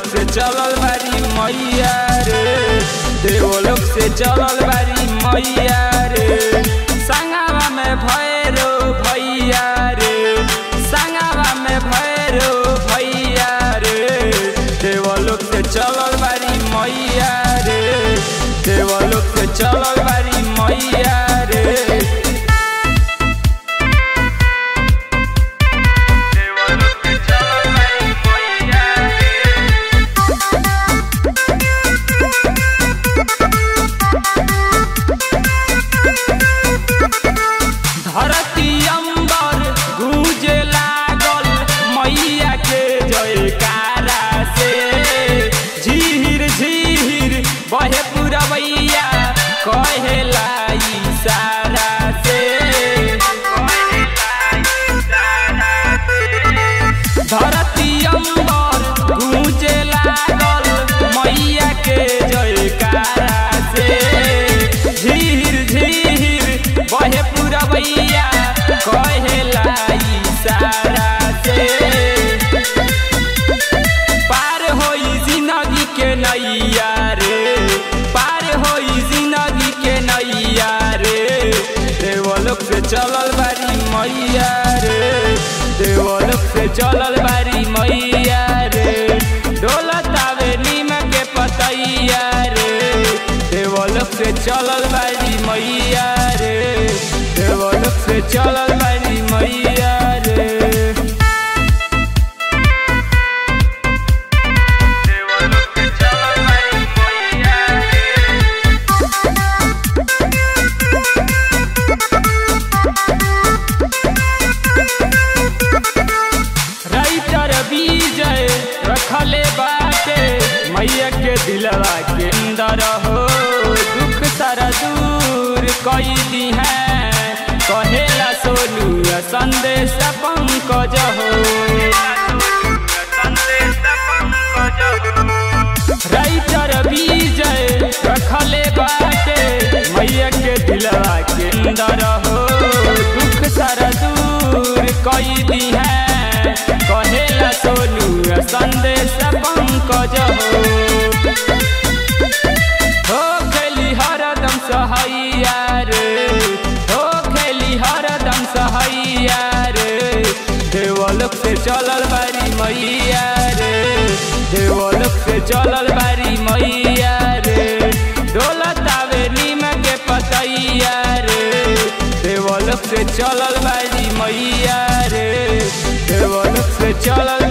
से चलल बारी मैया रे देवलोक से चलल बारी मैया रे संगावा में भैरो भैया रे संगावा में भैरो भैया रे देवलोक से चलल बारी मैया रे देवलोक से चलल बारी मैया रे देवलोक से चलल बारी मैया रे धरती अंबर गूंजे लागल मैया के जयकारा से झीर झीर बहे पुरवैया कहेला इशारा से धरती अंबर गूंजे लागल मैया के जयकारा से झीर झीर बहे पुरवैया कहेला इशारा से पार होई जिंदगी के नैया रे पार होई जिंदगी के नैया रे देवलोक से चलल बारी मैया रे देवलोक से चलल बारी मैया रे डोलत आवे नीम के पतैया रे देवलोक से चलल बारी मैया रे देवलोक से चलल बारी मैया रे देवलोक से चलल बारी मैया रे राइटर विजय रखले बाटे मैया के दिलवा के अंदर हो दुख सारा दूर कई दी है कहेला सोनू संदेश पंकज हो राइटर विजय रखले बाटे मैया के दिलवा के अंदर हो दुख सारा दूर कई दी है कहेला सोनू संदेश पंकज हो हो खेली हरदम सहैया रे हो खेली हरदम सहैया रे देवलोक से चलल बारी मैया रे देवलोक से चलल बारी मैया रे डोलत आवे नीम के पतैया रे देवलोक से चलल बारी मैया रे देवलोक से चलल